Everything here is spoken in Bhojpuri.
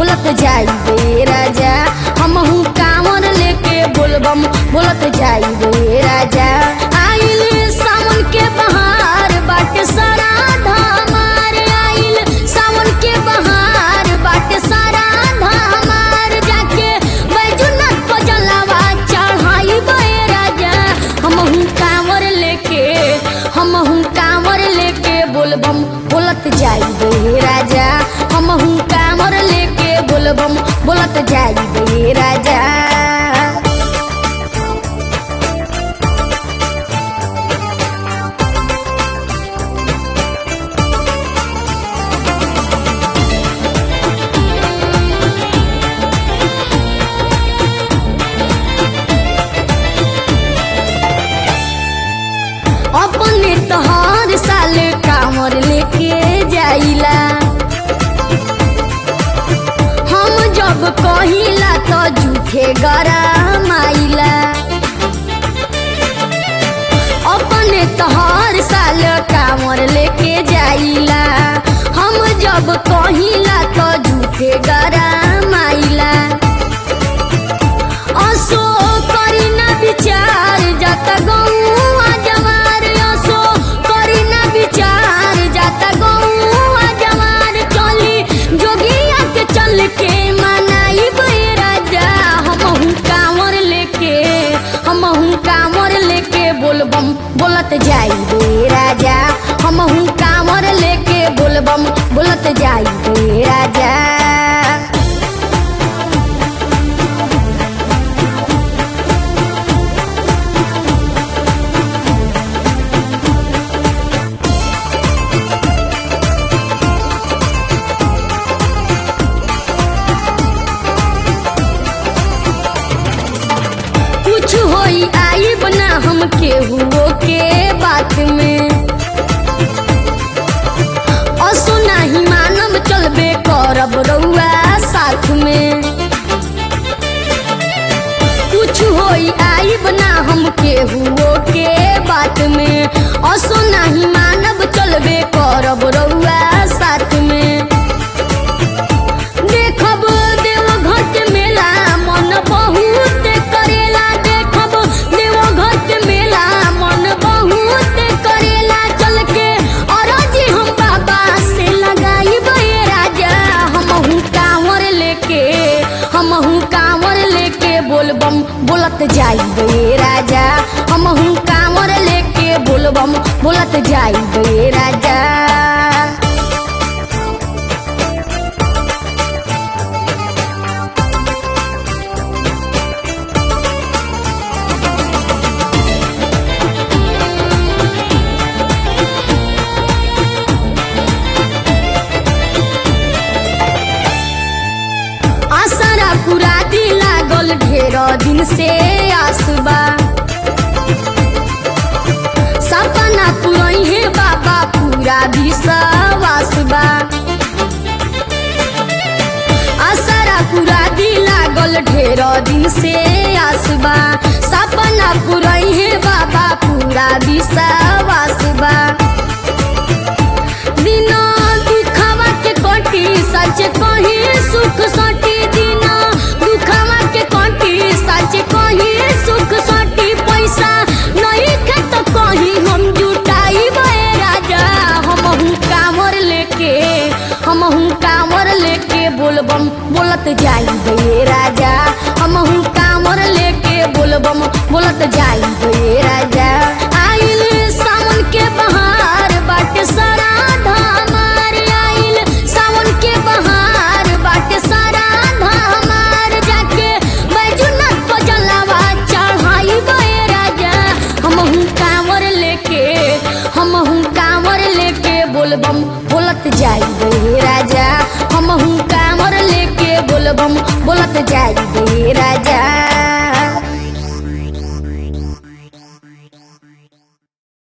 बोलत जाई बे राजा हमहू कांवर लेके बोलबम बोलत जाई बे राजा आइल सावन के बहार बाटे सारा धामार आइल सावन के बहार बाटे सारा धामार जाके बैजुनाथ को जलावा चढ़ाई बे राजा हमहू कांवर लेके हमहू कांवर लेके बोलबम बोलत जाई बे राजा हमहू कांवर लेके बोलबम बोलत जाई बे राजा अपने तो हर साल कांवर लेके जाइला हम जब कहिला तो झूठे गरम आइला अपने तो हर साल कांवर लेके जाइला हम जब कहिला तो झूठे गरम आइला असो करी ना विचार जाता गौआ जवार असो करी ना विचार जाता गौआ जवार चली जोगिया के चल के मनाई बे राजा हमहू कांवर लेके हमहू कांवर लेके बोलबम बोलत जाई बे राजा हमहू कांवर लेके बोलबम बोलत जाई बे राजा कुछ होई आई बना हम केहुओ के बात में असो नाही मानव चलबे करब रउआ साथ में कुछ होई आई बना हम केहुओ के बात में असो नाही मानव चलबे करब रउआ साथ में देखब देवघर के मेला मन बहुत करेला देखब देवघर के मेला मन बहुत करेला चल के अरजी हम बाबा से लगाई बे राजा हमहू कांवर लेके हमहू कांवर लेके बोलबम बोलत जाई बे राजा हमहू कांवर लेके बोलबम बोलत जाई बे राजा आसरा पूरा दी लागल ढेर दिन से आसबा सपना पुरई है बाबा पूरा विश्वास बा आसरा पूरा दी लागल ढेर दिन से आसबा सपना पुरई है बाबा पूरा विश्वास बा दिना दुखवा के कटी सच कही सुख सटी दिना दुखवा के कटी सच कही सुख सटी पैसा नहीं के तो कहीं हम जुटाई बे राजा हमहू कांवर लेके हमहू कांवर लेके बोलबम बोलत जाई बे राजा हमहू कांवर लेके बोलबम बोलत जाई बे राजा आइल सावन के बहार बाटे सारा धामार आइल सावन के बहार बाटे सारा धामार जाके बैजुनाथ को जलावा चढ़ाई बे राजा हमहू कांवर लेके हमहू कांवर लेके बोलबम बोलत जाई बे राजा हमहू कांवर लेके बोलबम बोलत जाई बे